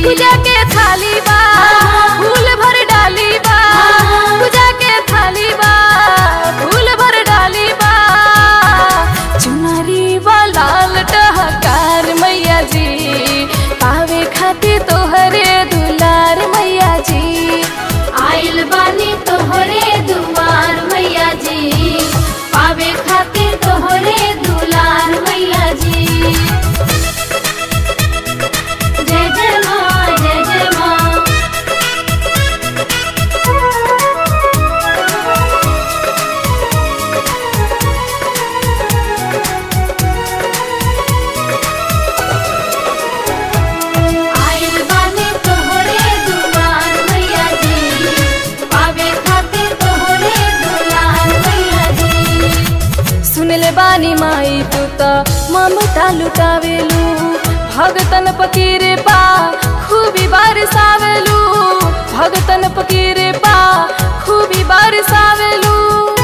पूजा के थाली बा फूल भर डाली बा पूजा के थाली बा फूल भर डाली बा चुनरी बा लाल टहकार मैया जी पावे खातिर तोहरे दुलार मैया जी आइल बानी तोहरे दुआर मैया जी पावे खातिर तोहरे दुलार मैया जी जय जय माँ जय जय माँ आइल बानी तोहरे दुआर मैया जी पावे खातिर तोहरे दुलार मैया जी सुनले बानी माई तू त ममता लुटावेलू भगतन पकीरे पा खूबी बारिसावेलू भगतन पकीरे पा खूबी बारिसावेलू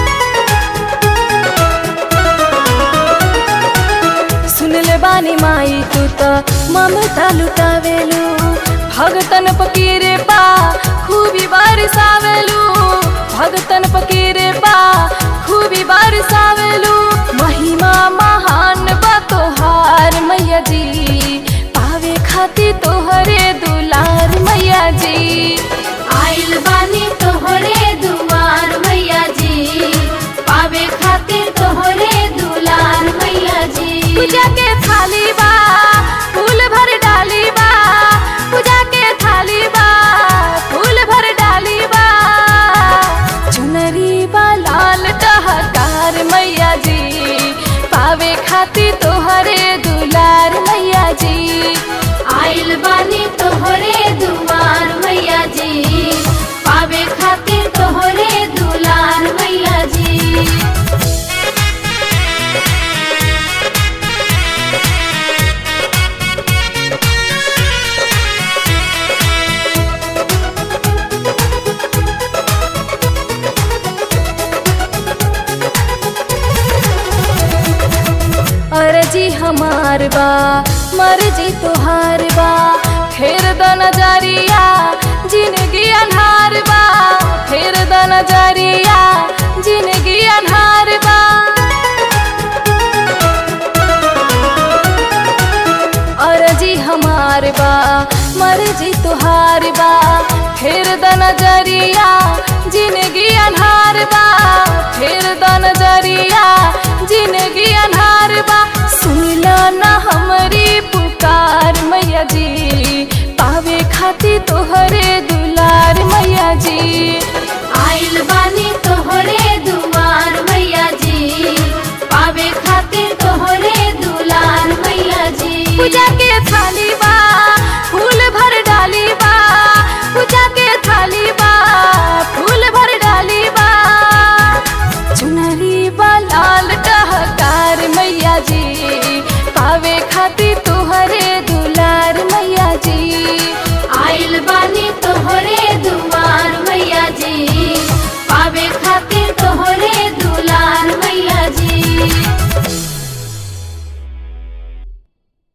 सुनले बानी माई तू त ममता लुटावेलू भगतन पकीरे पा खूबी बारिसावेलू भगतन पकीरे पा खूबी बारिसावेलू महिमा महान बा तोहार मैया जी पावे खातिर तोहरे दुलार मैया जी आइल बानी तोहरे दुआर मैया जी पावे खातिर तोहरे दुलार मैया जी पूजा के थाली बा फूल भर डाली बा पूजा के थाली बा फूल भर डाली बा चुनरी बा लाल टहकार मैया जी पावे खातिर तोहरे दुलार मैया जी आइल बानी तोहरे दुआर मैया जी पावे खातिर तोहरे दुलार मैया जी अर्जी हमार बा मर्जी तोहार बा फेर द नजरिया जिंदगी अन्हार बा फेर द नजरिया जिंदगी अन्हार बा अर्जी हमार बा मर्जी तोहार बा फेर द नजरिया जिंदगी अन्हार बा फेर द नजरिया जिंदगी अन्हार बा सुनला ना हमारी पुकार मैया जी